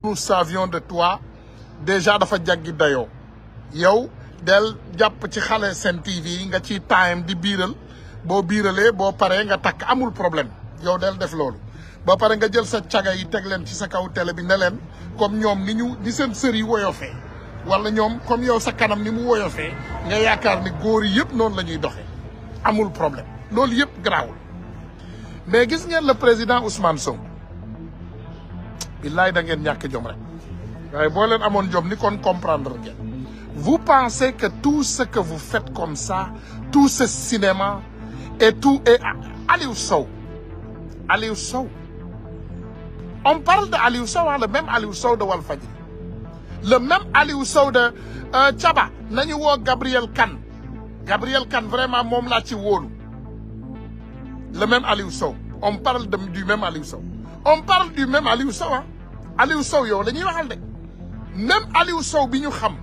nous savions de toi déjà dafa jaggi dayoo yow del jàpp ci xale Sen TV nga ci time di biiral boo biiralee boo paree nga takk amul problème yow del def loolu ba pare nga jël sa caga yi teg leen ci sa kaw télé bi ne leen comme ñoom ni ñu ni seen sër yi woyofee wala ñoom comme yow sa kanam ni mu woyofee nga yaakaar ni góor yi yëpp noonu la ñuy doxee amul problème loolu yëpp garaawul mais gis ngeen le président Ousmane Sonko billaay da ngeen ñàkk jom rek waaye boo leen amoon jom ni kon comprendre ngeen vous pensez que tout ce que vous faites comme ça tout ce cinéma et tout et Aliou Sow Aliou Sow on parle de Aliou Sow le même Aliou Sow de Walfadjri le même Aliou Sow de Thiaba nañu woo Gabriel Kane Gabriel Kane vraiment moom laa ci wóolu le même Aliou Sow on parle de du même Aliou Sow on parle du même Aliou Sow ah Aliou Sow yow la ñuy waxal de même Aliou Sow bi ñu xam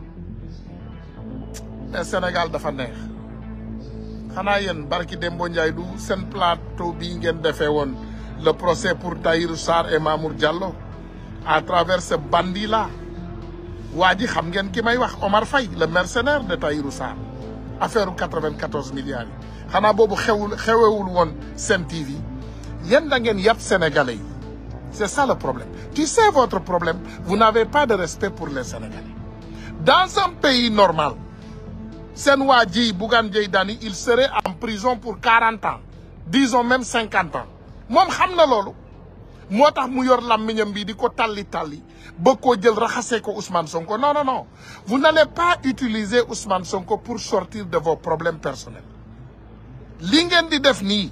mais Sénégal dafa neex xanaa yéen barki Dembo Ndiaye du seen plateau bii ngeen defee woon le procès pour Tahirou Sarr et Mamour Diallo à travers ce bandit là waa ji xam ngeen ki may wax Omar Faye le mercenaire de Tahirou Sarr affaire u 94 milliards yi xanaa boobu xewul xewewul woon Sen TV yéen da ngeen yàpp sénégalais yi c'est ça le problème tu sais votre problème vous n'avez pas de respect pour les sénégalais dans un pays normal seen waa ji Bougane Gueye Dany il serait en prison pour 40 ans disons même 50 ans moom xam na loolu moo tax mu yor làmmiñam bi di ko talli talli ba koo jël raxasee ko Ousmane Sonko non non non vous n'allez pas utiliser Ousmane Sonko pour sortir de vos problèmes personnels li ngeen di def nii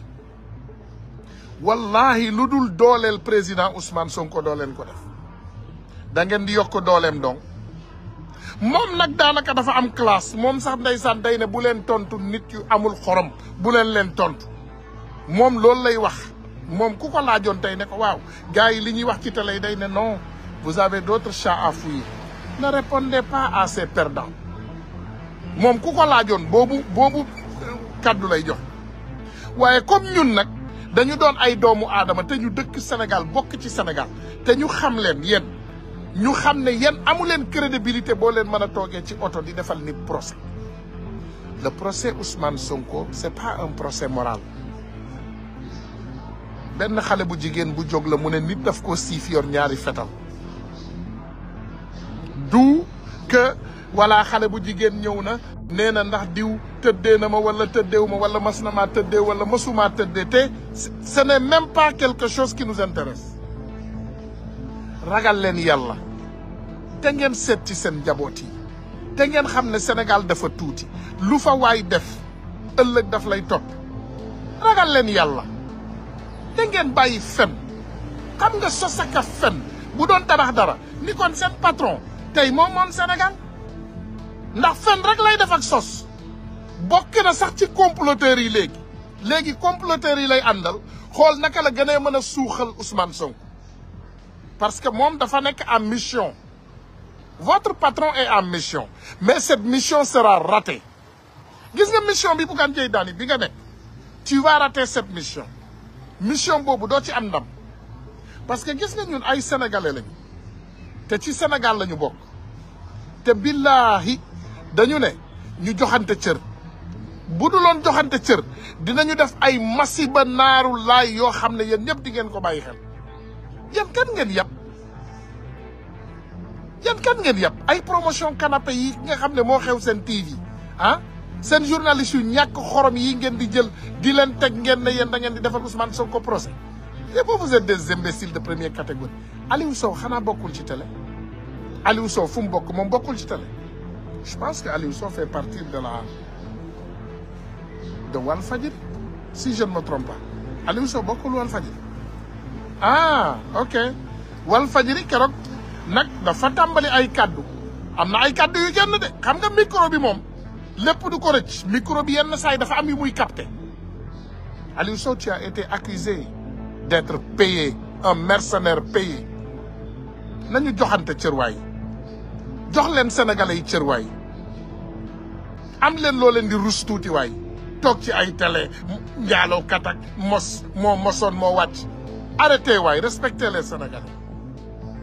wallahi lu dul dooleel président Ousmane Sonko doo leen ko def da ngeen di yokk dooleem donc moom nag daanaka dafa am classe moom sax ndeysaan day ne bu leen tontu nit yu amul xorom bu leen leen tontu moom loolu lay wax moom ku ko laajoon tey ne ko waaw gars yi li ñuy wax ci télé yi day ne non vous avez d'autres chats à fouiller ne répondez pas à ces perdants moom ku ko laajoon boobu boobu kaddu lay jox waaye comme ñun nag dañu doon ay doomu aadama te ñu dëkk Sénégal bokk ci Sénégal te ñu xam leen yéen ñu xam ne yéen amu leen crédibilité boo leen mën a toogee ci oto di defal nit procès le procès Ousmane Sonko c'est pas un procès moral benn xale bu jigéen bu jóg la mu ne nit daf ko siif yor ñaari fetal du que wala xale bu jigéen ñëw na nee na ndax diw tëddee na ma wala tëddeewu ma wala mas na maa tëddee wala masumaa tëddee te ce n'est même pas quelque chose qui nous intéresse ragal leen yàlla te ngeen seet ci seen njaboot yi te ngeen xam ne Sénégal dafa tuuti lu fa waay def ëllëg daf lay topp ragal leen yàlla te ngeen bàyyi fen xam nga sos ak fen bu doon tabax dara ni kon seen patron tey moom moom Sénégal ndax fen rek lay def ak sos bokk na sax ci comploteurs yi léegi léegi comploteurs yi lay àndal xool naka la gën a mën a suuxal Ousmane Sonko parce que moom dafa nekk en mission votre patron est en mission mais cette mission sera ratée gis nga mission bi Bougane Gueye Dany bi nga nekk tu vas rater cette mission mission boobu doo ci am ndam parce que gis nga ñun ay sénégalais lañu te ci Sénégal lañu bokk te billahi dañu ne ñu joxante cër bu duloon joxante cër dinañu def ay masiba naaru laay yoo xam ne yéen ñëpp di ngeen ko bàyyi xel yan kan ngeen yàpp yan kan ngeen yàpp ay promotion canapé yi nga xam ne moo xew seen TV ah seen journaliste yu ñàkk xorom yi ngeen di jël di leen teg ngeen ne yéen da ngeen di defal Ousmane Sonko procès et vous vous êtes des imbéciles de première catégorie Aliou Sow xanaa bokkul ci télé Aliou Sow fu mu bokk moom bokkul ci télé je pense que Aliou Sow fait partie de la de Walfadjri si je ne me trompe pas Aliou Sow bokkul Walfadjri ah ok Walfadjri keroog nag dafa tàmbali ay kaddu am na ay kaddu yu génn de xam nga micro bi moom lépp du ko rëcc micro bi yenn saa yi dafa am yu muy capté Aliou Sow tu as été accusé d'être payé un mercenaire payé nañu joxante cërwaay jox leen sénégalais yi cërwaay am leen loo leen di rus tuuti waay toog ci ay télé njaaloo katak mos moo mosoon moo wàcc arrêtez waay respectez les sénégalais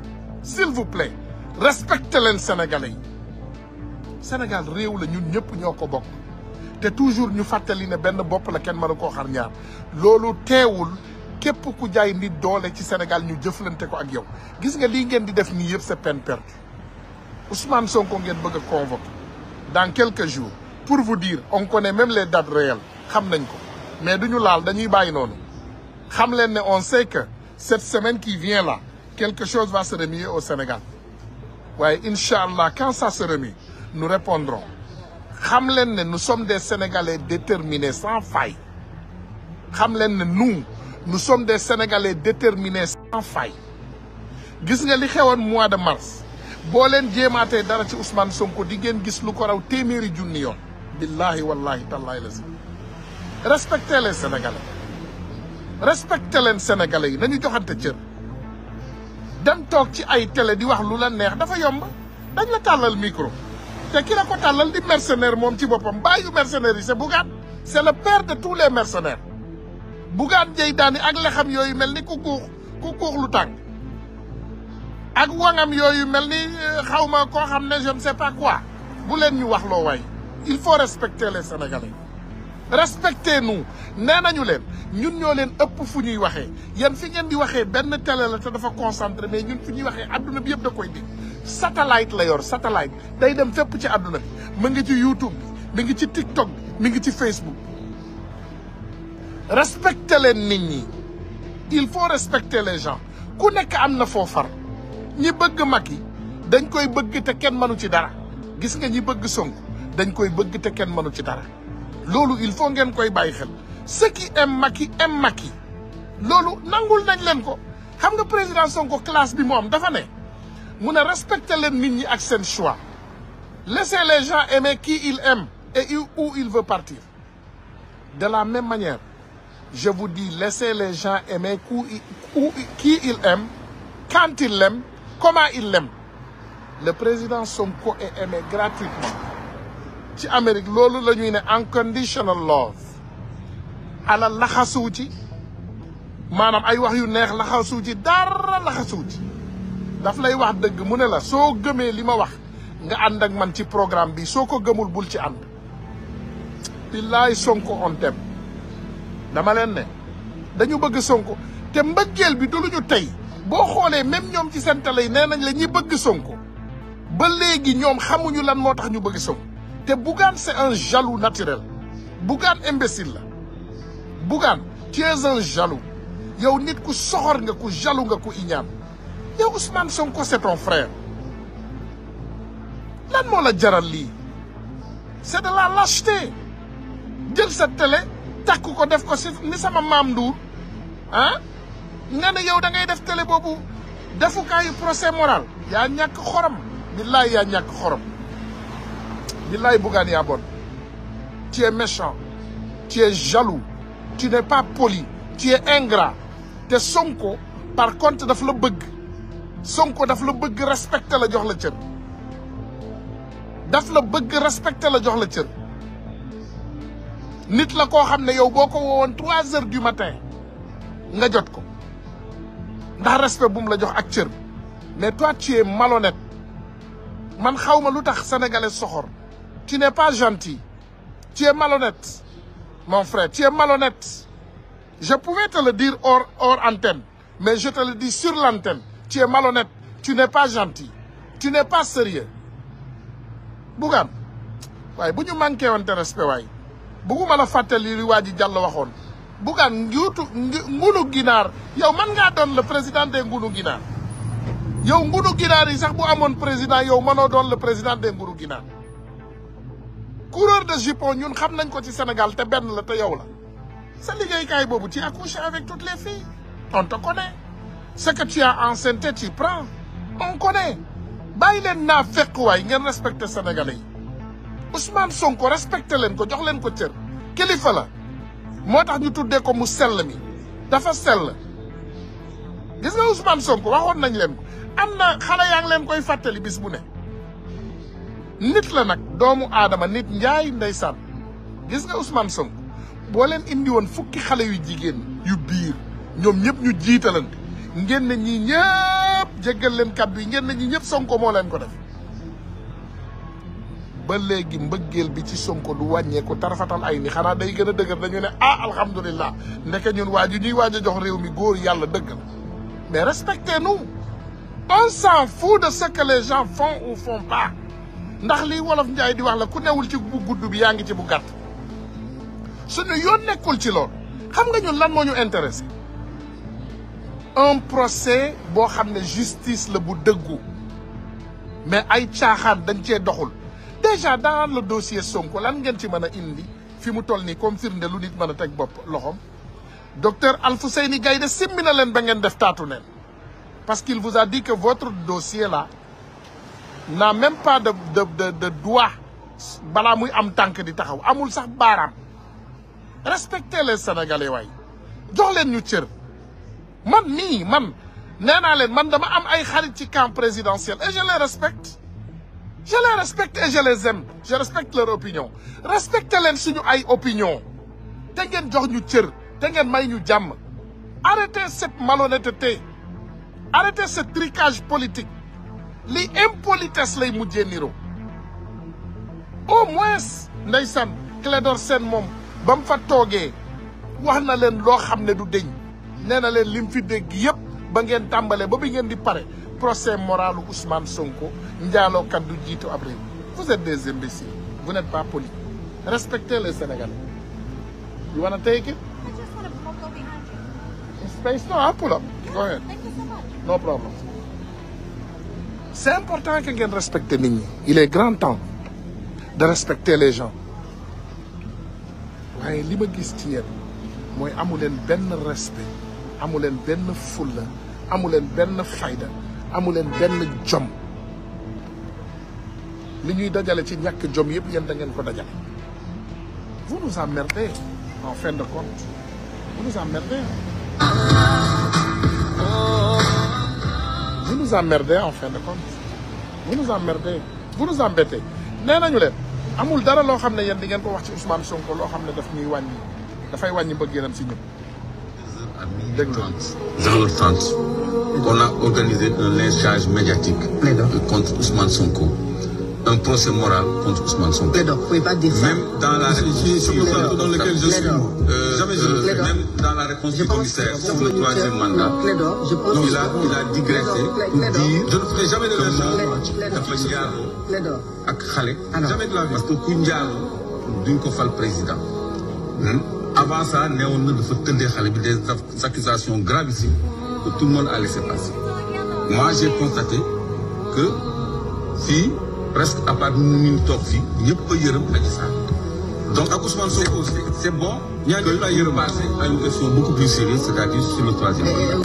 s'il vous plaît respectez leen sénégalais yi Sénégal réew la ñun ñëpp ñoo ko bokk te toujours ñu fàttali ne benn bopp la kenn mënu koo xar ñaar loolu teewul képp ku jaay nit doole ci Sénégal ñu jëflante ko ak yow gis nga lii ngeen di def nii yëpp c'est peine perdue Ousmane Sonko ngeen bëgg a convoquer dans quelques jours pour vous dire on connaît même les dates réelles xam nañ ko mais duñu laal dañuy bàyyi noonu xam leen ne on sait que cette semaine qui vient là quelque chose va se remuer au Sénégal waaye incha allah quand ça se remue nous répondrons xam leen ne nous sommes des Sénégalais déterminés sans faille xam leen ne nous nous sommes des Sénégalais déterminés sans faille gis nga li xewoon mois de mars boo leen jéemaatee dara ci Ousmane Sonko di ngeen gis lu ko raw téeméeri junni yoon billahi wallahi tallahi la si respectez les Sénégalais respectez leen Sénégalais yi nañu joxante cër dem toog ci ay télé di wax lu la neex dafa yomb dañ la tàllal micro te ki la ko tàllal di mercenaire moom ci boppam bàyyu mercenaires yi c'est Bougane c'est le père de tous les mercenaires Bougane jëy daani ak lexam yooyu mel ni ku guux ku guux lu tàng ak wangam yooyu mel ni xawma koo xam ne je ne sais pas quoi bu leen ñu wax loo waay il faut respecter les Sénégalais respectez nous nee nañu leen ñun ñoo leen ëpp fu ñuy waxee yéen fi ngeen di waxee benn télé la te dafa concentré mais ñun fi ñuy waxee adduna bi yëpp da koy dégg satellite la yor satellite day dem fépp ci adduna bi mu ngi ci YouTube bi mi ngi ci TikTok bi mi ngi ci Facebook respecter leen nit ñi il faut respecter les gens ku nekk am na foo far ñi bëgg Macky dañ koy bëgg te kenn mënu ci dara gis nga ñi bëgg Sonko dañ koy bëgg te kenn mënu ci dara loolu il faut ngeen koy bàyyi xel ceux qui aiment Macky aiment Macky loolu nangul nañ leen ko xam nga président Sonko classe bi moom dafa ne mu ne respecter leen nit ñi ak seen choix laissez les gens aimer qui ils aiment et où ils veulent partir de la même manière je vous dis laissez les gens aimer qui ils aiment quand ils l'aiment comment ils l'aiment le président Sonko est aimé gratuitement ci Amérique loolu la ñuy ne unconditional love alal laxasuw ci maanaam ay wax yu neex laxasuw ci dara laxasuw ci daf lay wax dëgg mu ne la soo gëmee li ma wax nga ànd ak man ci programme bi soo ko gëmul bul ci ànd billaay Sonko on t'aime dama leen ne dañu bëgg Sonko te mbëggeel bi du lu ñu tey boo xoolee même ñoom ci seen télé yi nee nañ la ñi bëgg Sonko ba léegi ñoom xamuñu lan moo tax ñu bëgg Sonko te Bougane c'est un jaloux naturel Bougane imbécile la Bougane tu es un jaloux yow nit ku soxor nga ku jaloux nga ku iñaan yow Ousmane Sonko c'est ton frère lan moo la jaral lii c'est de la lâcheté jël sa télé takk ko def ko si ni sama maam Ndour ah nga ne yow da ngay def télé boobu defukaayu procès moral yaa ñàkk xorom billaay yaa ñàkk xorom billaay Bougane yaa bon tu es méchant tu es jaloux tu n'es pas poli tu es ingrat te Sonko par contre daf la bëgg Sonko daf la bëgg respecté la jox la cër daf la bëgg respecté la jox la cër nit la koo xam ne yow boo ko woowoon trois heures du matin nga jot ko ndax respect bu mu la jox ak cër mais toi tu es malhonnête man xaw ma lu tax sénégalais soxor tu n'es pas gentil tu es malhonnête mon frère tu es malhonnête je pouvais te le dire hors hors antenne mais je te le dis sur l'antenne tu es malhonnête tu n'es pas gentil tu n'es pas sérieux Bougane waaye bu ñu manqué wante respect waaye bugguma la fàttali li waa ji Diallo waxoon Bougane njuutu ngunu ginaar yow man ngaa doon le président des ngunu ginaar yow ngunu ginaar yi sax bu amoon président yow mënoo doon le président des ngunu ginaar coureur de jupon ñun xam nañ ko ci Sénégal te benn la te yow la sa liggéeykaay boobu tu as couché avec toutes les filles on te connaît ce que tu as enceinté tu prends on connaît bàyyi leen naa fekk waay ngeen respecté sénégalais yi Ousmane Sonko respecté leen ko jox leen ko cër kilifa la moo tax ñu tuddee ko mu sell mi dafa sell gis nga Ousmane Sonko waxoon nañ leen ko am na xale yaa ngi leen koy fàttali bis bu ne nit la nag doomu aadama nit njaay ndeysaan gis nga Ousmane Sonko boo leen indi woon fukki xale yu jigéen yu biir ñoom ñëpp ñu jiitalante ngeen ne ñii ñëpp jéggal leen kàddu yi ngeen ne ñi ñëpp sonko moo leen ko def ba léegi mbëggeel bi ci sonko du wàññeeku tarafatal ay ni xanaa day gën a dëgër dañu ne ah alhamdulillah ndeke ñun waa ju ñuy waaj a jox réew mi góor yàlla dëgg la mais respectez-nous on s'en fout de ce que les gens font ou font pas ndax lii wolof njaay di wax la ku newul ci bu gudd bi yaa ngi ci bu gàtt suñu yoon nekkul ci lool xam nga ñun lan moo ñu intéressé un procès boo xam ne justice la bu dëggu mais ay caaxaan dañ cee doxul déjà dans le dossier Sonko lan ngeen ci mën a indi fi mu toll nii comme firnde lu nit mën a teg bopp loxoom docteur Alfousseyni Gaïdé simmi na leen ba ngeen def taatu neen parce qu'il vous a dit que votre dossier là n'a même pas de de de de doigt balaa muy am tànk di taxaw amul sax baaraam respectez les sénégalais waay jox leen ñu cër man mii man nee naa leen man dama am ay xarit ci camp présidentiel et je les respecte je les respecte et je les aime je respecte leur opinion respectez leen suñu ay opinion te ngeen jox ñu cër te ngeen may ñu jàmm arrêtez cette malhonnêteté arrêtez ce tricage politique li impolitesse lay mujjee niro au moins ndeysaan Clédor Sène moom ba mu fa toogee wax na leen loo xam ne du deñ nee na leen lim fi dégg yëpp ba ngeen tàmbalee ba bi ngeen di pare procès moralu Ousmane Sonko njaalookat du jiitu ab réew vous êtes des imbéciles vous n'êtes pas polis respectez les Sénégalais you wanna take it I just want to go behind you. space no I'll pull up go ahead Thank you so much. no problem c'est important que ngeen respecter nit ñi il est grand temps de respecter les gens waaye li ma gis ci yéen mooy amu leen benn respect amu leen benn fulla amu leen benn fayda amu leen benn jom li ñuy dajale ci ñàkk jom yëpp yéen da ngeen ko dajale vous nous emmerdez en fin de compte vous nous emmerdez vous nous emmerdez en fin de compte vous nous emmerdez vous nous embêtez nee nañu leen amul dara loo xam ne yéen di ngeen ko wax ci Ousmane Sonko loo xam ne daf ñuy wàññi dafay wàññi mbëggeelam si ñun à minuit Dégg nga. 30, 0h30, on a organisé un lynchage médiatique Plaidant. contre Ousmane Sonko. Un procès moral contre Ousmane Sonko. Plaidant, vous pouvez pas dire ça. Même dans la réponse sur le plateau dans lequel je suis, Plaidant. euh, jamais je euh, Plaidant. même dans la réponse Je du pense commissaire que sur le troisième mandat, Plaidant, je pense il que- a, il a digressé pour Plaidant. dire Je ne ferai jamais de que lynchage. moom dafa njaaloo Plaidant. ak xale. Alors. Jamais de la vie. parce que ku njaaloo duñ ko fal président. Hmm? avant ça neewoon na dafa tëndee xale bi des accusations gravissimes que tout le monde a laissé passer. moi j'ai constaté que fii presque à part ñu ñu toog fii ñëpp a yërëm Adji Sarr donc ak Ousmane Sonko aussi c'est bon Ñaar que ñëpp laa yërëm. passer à une question beaucoup plus sérieuse c'est-à-dire sur le troisième mandat.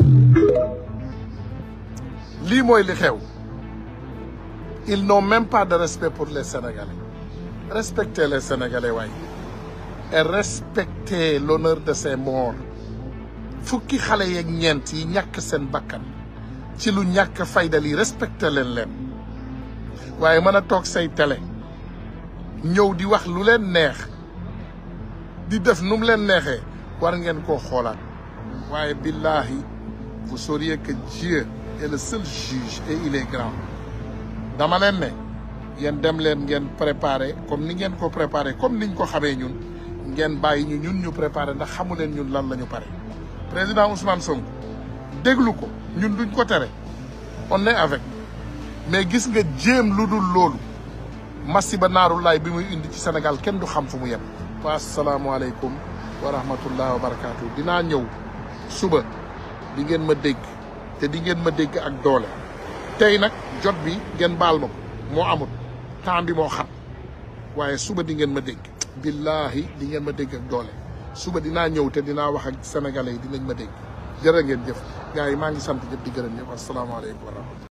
lii mooy li xew ils n'ont même pas de respect pour les Sénégalais respectez les Sénégalais waay et respectez l'honneur de ces morts fukki xale yeeg ñeent yi ñàkk seen bakkan ci lu ñàkk fayda lii respecté leen leen waaye mën a toog say télé ñëw di wax lu leen neex di def nu mu leen neexee war ngeen koo xoolaat waaye billahi vous sauriez que Dieu est le seul juge et il est grand dama leen ne yéen dem leen ngeen préparé comme ni ngeen ko préparé comme niñ ko xamee ñun ngeen bàyyi ñu ñun ñu préparé ndax xamu leen ñun lan la ñu pare président Ousmane Sonko déglu ko ñun duñ ko tere on est avec mais gis nga jéem lu dul loolu masiba naaru laay bi muy indi ci Sénégal kenn du xam fu mu yem wa asalaamualeykum wa rahmatullah wa barakaatu dinaa ñëw suba di ngeen ma dégg te di ngeen ma dégg ak doole tey nag jot bi ngeen baal ma ko moo amut temps bi moo xam waaye suba di ngeen ma dégg billahi di ngeen ma dégg ak doole suba dinaa ñëw te dinaa wax ak sénégalais yi dinañ ma dégg jërë ngeen jëf gars yi maa ngi sant ñëpp di gërëm ñëpp asalaamaaleykum wa rahmatullah